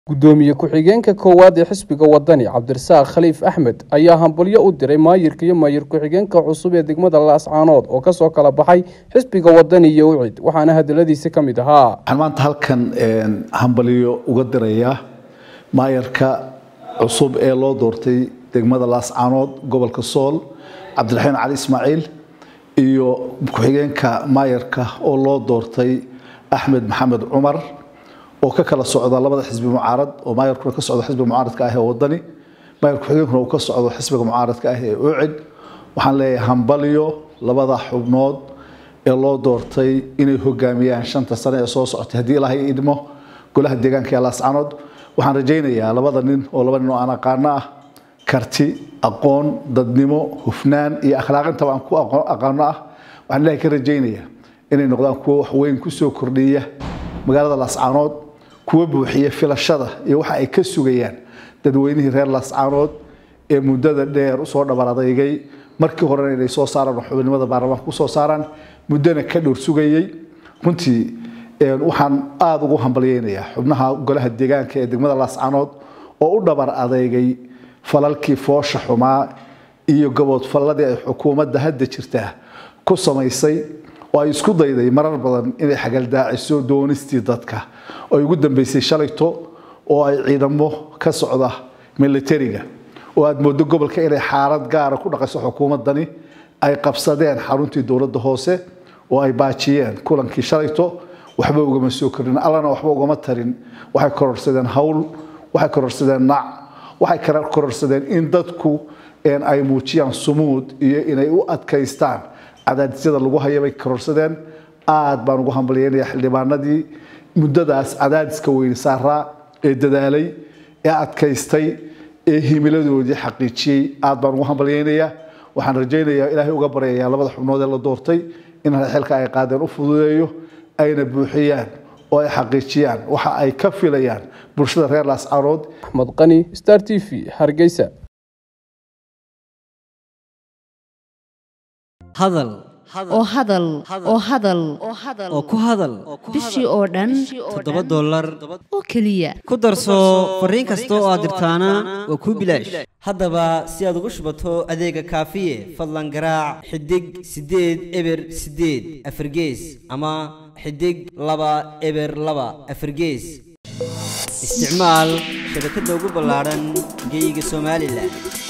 gudoomiye ku-xigeenka koowaad ee xisbiga wadani cabdirasaaq khaliif axmed ayaa hambalyo u diray maayirka iyo maayir ku-xigeenka cusub ee degmada laascaanood oo kasoo kala baxay xisbiga wadani iyo ucid waxaana hadaladiisi ka mid ahaa waxaan maanta halkan hambalyo uga dirayaa maayarka cusub ee loo doortay degmada laascaanood gobolka sool cabdiraxiin cali ismaaciil iyo ku-xigeenka maayarka oo loo doortay axmed maxamed cumar oo ka kala socda labada xisbi mucaarad oo maayarkuna ka socdo xisbiga mucaaradka ah ee wadani maayar ku-xigeenkuna uu ka socdo xisbiga mucaaradka ah ee ucid waxaan leeyahay hambalyo labada xubnood ee loo doortay inay hogaamiyaan shanta sane ee soo socotay haddii ilaahay idmo golaha deegaanka ee laascaanood waxaan rajaynayaa labada nin oo laba nin oo aan aqaano ah karti aqoon dadnimo hufnaan iyo akhlaaqintaba aan ku aqaano ah waxaan ilaahay ka rajaynayaa inay noqdaan kuwo wax weyn kusoo kordhiya magaalada laascaanood kuwa buuxiya filashada iyo waxa ay ka sugayaan dadweynihii reer laascaanood ee muddada dheer usoo dhabar adeygay markii horena inay soo saaraan oo xubinimada baarlamaanka kusoo saaraan muddana ka dhowr sugayey runtii waxaan aada ugu hambalyeynayaa xubnaha golaha deegaanka ee degmada laascaanood oo u dhabar adeygay falalkii foosha xumaa iyo gaboodfalladii ay xukuumadda hadda jirtaa ku samaysay oo ay isku dayday marar badan inay xagaldaaciso doonistii dadka oo ay ugu dambeysay shalayto oo ay ciidamo ka socda militariga oo aada moodo gobolka inay xaalad gaara ku dhaqayso xukuumaddani ay qabsadeen xaruntii dowladda hoose oo ay baajiyeen kulankii shalayto waxba ugama soo korin allana waxba ugama tarin waxay kororsadeen hawl waxay kororsadeen nac waxay kororsadeen in dadku ay muujiyaan sumuud iyo inay u adkaystaan cadaadisyada lagu haya bay kororsadeen aada baan ugu hambalyeynaya xildhibaanadii muddadaas cadaadiska weyne saaraa ee dadaalay ee adkaystay ee himiladoodii xaqiijiyey aada baan ugu hambalyeynayaa waxaan rajaynayaa ilaahay uga baryayaa labada xubnood ee la doortay in xilka ay qaadeen u fududeeyo ayna buuxiyaan oo ay xaqiijiyaan waxa ay ka filayaan bulshada reer laascaanood axmed qani star t v hargeysa hadal oo hadal oo hadal oo ku hadal bishii oo dhan toddoba dollar oo keliya ku darso fariin kasta oo aad dirtaana waa kuu bilaash haddaba si aad ugu shubato adeega kaafiye fadlan garaac xidig siddeed eber siddeed afargees ama xidig laba eber laba afargees isticmaal shabakadda ugu ballaadhan geyga somalilan